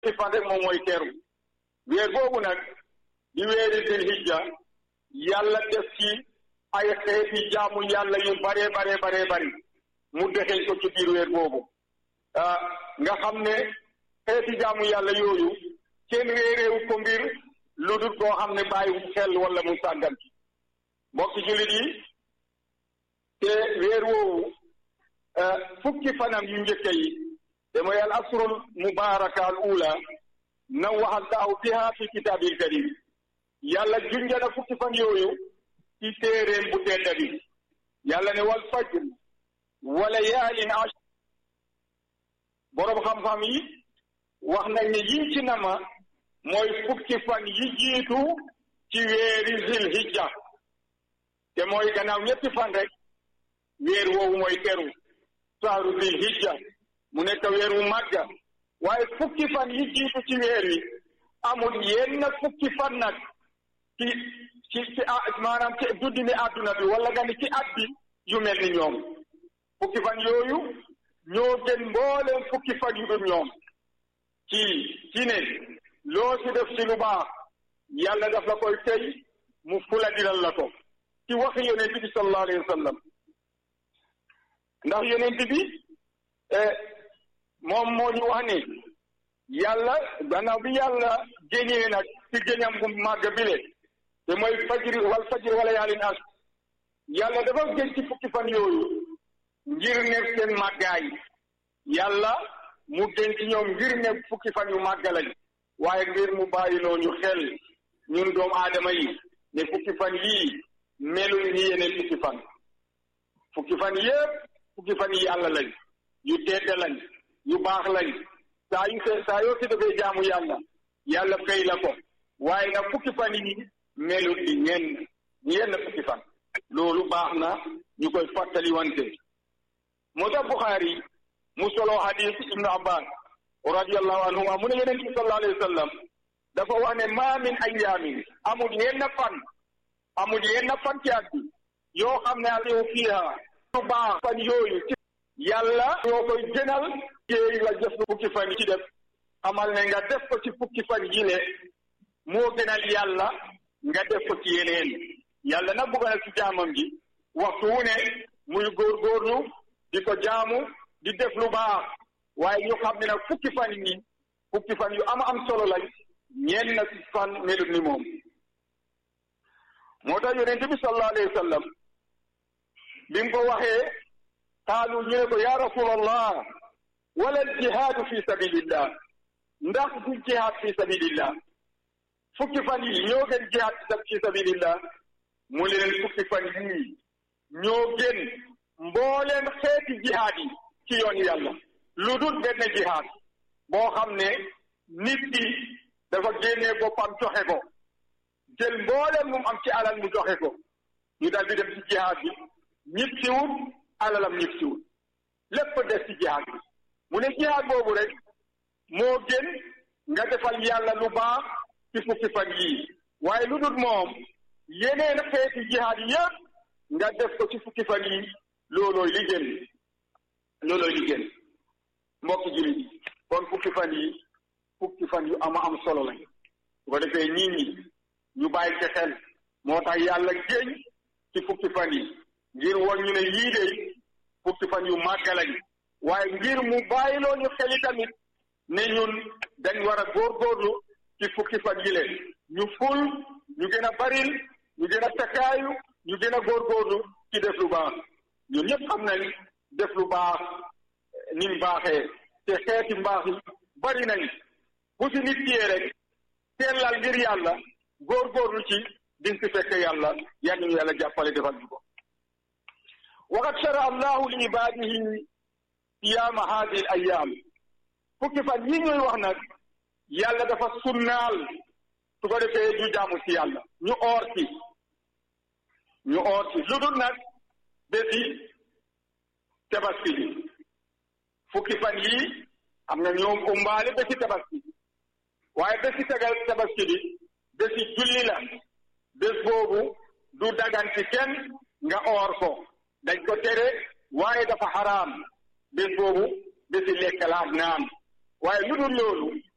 ci fan rek moom mooy teeru weer boobu nag di weeri dil hijja yàlla def ci ay xeeti jaamu yàlla yu bare bare bare bari mu dexeñ ko ci biir weer boobu nga xam ne xeeti jaamu yàlla yooyu kenn réeréewu ko mbir lu dul koo xam ne bàyyi xel wala mu sàggan ci mbokki jullit yi te weer woowu fukki fanam yu njëkk yi te mooy al asrul mubaraka al ula nawwaha allahu biha fi kitaabil karim yàlla junjana fukki fan yooyu ci téeréem bu tedd bi yàlla ne wal fajr wa layaalin ash boroom xam-xam yi wax nañ ne yiñ ci nama mooy fukki fan yi jiitu ci weeri zil hijja te mooy gannaaw ñetti fan rek weer woowu mooy teru saaru zil hijja mu nekk weer wu màgga waaye fukki fan yi jiitu ci weer wi amul yenn fukki fan nag ci ci ci maanaam ci duddini àdduna bi wala nga ni ci at bi yu mel ni ñoom fukki fan yooyu ñoo gën mbooleem fukki fan yu dul ñoom ci ci ne loo ci def ci lu baax yàlla daf la koy tey mu fula diral la ko ci waxi yonent bi sallallahu alayhi wa sallam ndax yonent bi moom moo ñu wax ni yàlla gannaaw bi yàlla génnee nag ci géñam bu màgg bile te mooy fajri wal fajri wala yaalin as yàlla dafa gën ci fukki fan yooyu ngir ne seen màggaay yàlla mu gën ci ñoom ngir ne fukki fan yu màgg lañ waaye ngir mu bàyyiloo ñu xel ñun doomu aadama yi ne fukki fan yii melul ni yeneen fukki fan fukki fan yépp fukki fan yi yàlla lañ yu tedd lañ yu baax lañ saa yu se saa yoo si defee jaamu yàlla yàlla fay la ko waaye nag fukki fan yi melul ni ñenn ñenn fukki fan loolu baax na ñu koy fàttali wante moo tax Buxaari mu solo hadis ibnu abbas radiallahu anhuma mu ne yonent bi sallallahu alayhi wa sallam dafa wax ne ma min ayaamin amul yenn fan amul yenn fan ci at bi yoo xam ne aliou fiiha lu baax fan yooyu ci yàlla yoo koy gënal jéey la jëf fukki fan yi ci def xamal ne nga def ko ci fukki fan yi ne moo gënal yàlla nga def ko ci yeneen yàlla nag bugg na ci jaamam ji waxtu wu ne muy góorgóorlu di ko jaamu di def lu baax waaye ñu xam ne nag fukki fan yi fukki fan yu am am solo lañ ñeen na ci fan melut ni moom moo tax yonente bi sallallahu alayhi wa sallam bi mu ko waxee qaalu ñu ne ko ya rasulallah wala jihaadu fi sabilillah ndax du jihaad fi sabilillah fukki fan yi ñoo gën jihaad fi sabilillah mu ne leen fukki fan yii ñoo gën mbooleen xeeti jihaad yi ci yoon yàlla lu dul benn jihaad boo xam ne nit ki dafa génnee boppam joxe ko jël mbooleen mu am ci alal mu joxe ko ñu daal di dem ci jihaad bi ñib siwut alalam ñib siwut lépp des ci jihaad bi mu ne jihaad boobu rek moo gën nga defal yàlla lu baax ci fukki fan yii waaye lu dul moom yeneen xeeti jihaad yëpp nga def ko ci fukki fan yii loolooy li gën loolooy li gën mbokki jullit yi kon fukki fan yi fukki fan yu ama am solo lañ su ko defee nit ñi ñu bàyyi ci xel moo tax yàlla géñ ci fukki fan yi ngir woon ñu ne yii de fukki fan yu màgg lañ waaye ngir mu bàyyiloo ñu xeli tamit ne ñun dañ war a góorgóorlu ci fukki fan yi leen ñu ful ñu gën a baril ñu gën a takkaayu ñu gën a góorgóorlu ci def lu baax ñun ñëpp xam nañ def lu baax ni mu baaxee te xeeti mbaax yi bari nañ bu si nit kiyee rek teelal ngir yàlla góorgóorlu ci diñ si fekk yàlla yal nañu yàlla jàppale defal ñu ko waqad shara allahu li ibadihi siyaama hadihi al ayam fukki fan yi ñuy wax nag yàlla dafa sunnaal su ko defee ñu jaamu si yàlla ñu oor ci ñu oor ci lu dul nag bési tabaski bi fukki fan yii am na ñoom umbaale bési tabaski waaye bési tegal tabaski bi bési julli la bés boobu du dagan ci kenn nga oor ko dañ ko tere waaye dafa xaraam bés boobu bési lekk la ak naan waaye lu dul loolu